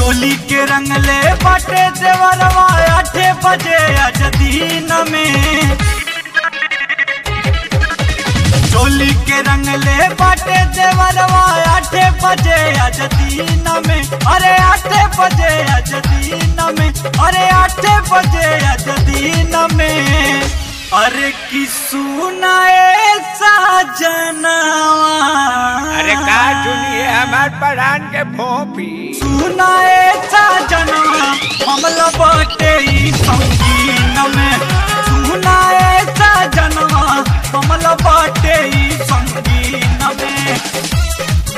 चोली के रंग ले बाटे देवरवा आठे बजे आज दीन में चोली के रंग ले बाटे देवरवा आठे बजे आज दीन में अरे आठे बजे आज दीन में अरे आठे बजे आज दीन में अरे की सुनाए साजनवा अरे का सुनिए हमार परान के भोपी सुनाए साजनवा हमला बाटे ई संगीन में सुनाए साजनवा हमला बाटे ई संगीन में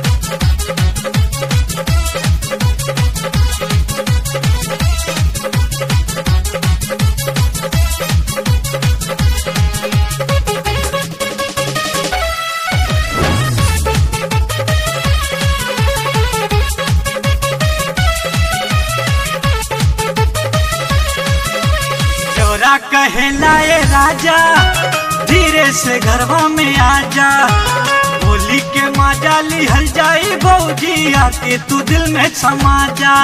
चोरा कहला ए राजा धीरे से घरवा में आजा होली के माजा लिहल जाई भौजी आके तू दिल में समा जा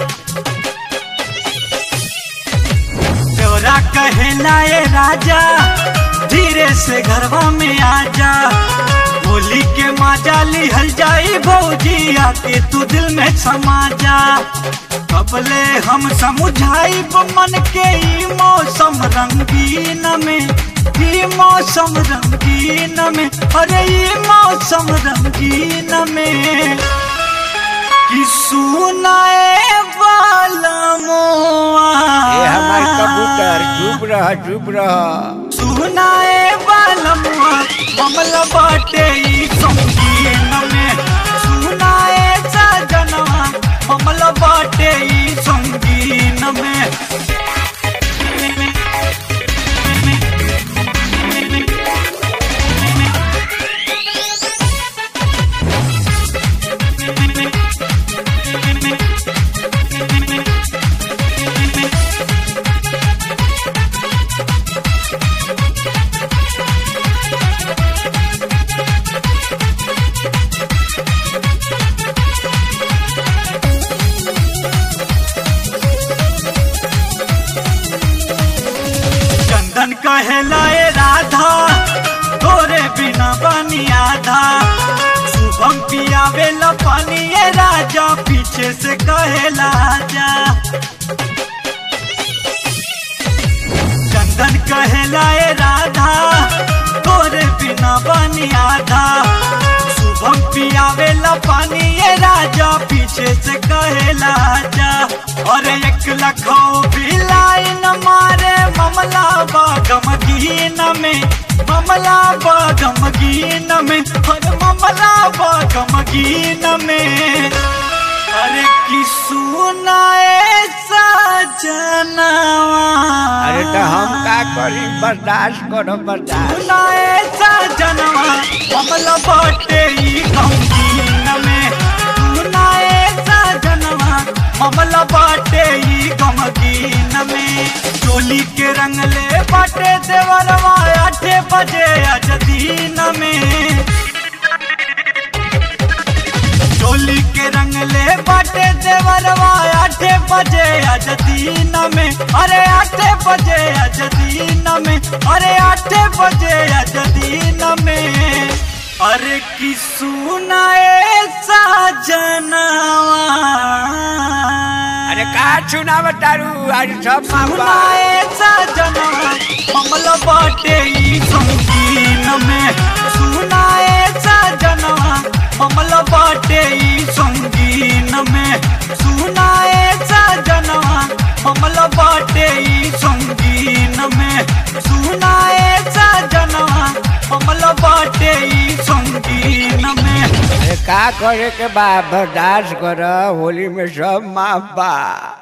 चोरा कहला ए राजा धीरे से घरवा में आजा होली के माजा लिहल जाई भौजी आके तू दिल में समा जा कबले हम समझाई मन के ई मौसम रंगीन में ई मौसम रंगीन में अरे ई मौसम रंगीन में कि सुनाए वाला मोआ ये हमार कबूतर चुप रह चुप रह सुनाए वाला मोआ मामला बाटे ई संगीन में सुनाए सजनवा मामला बाटे ई संगीन में चंदन कहलाए राधा तोरे बिना बनी आधा शुभम पियावे ला पानी ये राजा पीछे से कहेला जा चंदन कहलाए राधा तोरे बिना बनी आधा शुभम पियावे ला पानी ये राजा पीछे से कहेला जा और एक लखो भी लाइन मारे ममला बागम गीन में ममला बागम गीन में और ममला बागम गीन में अरे की सुनाए सजनवा अरे तो हम का करी बर्दाश्त करो बर्दाश्त सुनाए सजनवा कमल बाटे ई गमगीन में सुनाए सजनवा कमल बाटे ई गमगीन में चोली के रंग ले बाटे देवरवा आठे बजे आज दीन में चोली के रंग ले बाटे देवरवा आठे बजे आज दीन में अरे आठे बजे आज दीन में अरे आठे बजे आज दीन में अरे की सुनाए साजनवा अरे का सुनाव तारू आज सब मापा सुनाए साजनवा कमल बाटे ई संगीन में सुनाए साजनवा कमल बाटे ई संगीन में सुनाए साजनवा कमल बाटे ई संगीन में सुनाए साजनवा कमल बाटे ई संगीन में अरे का करे के बा बर्दाश्त कर होली में सब माफ बा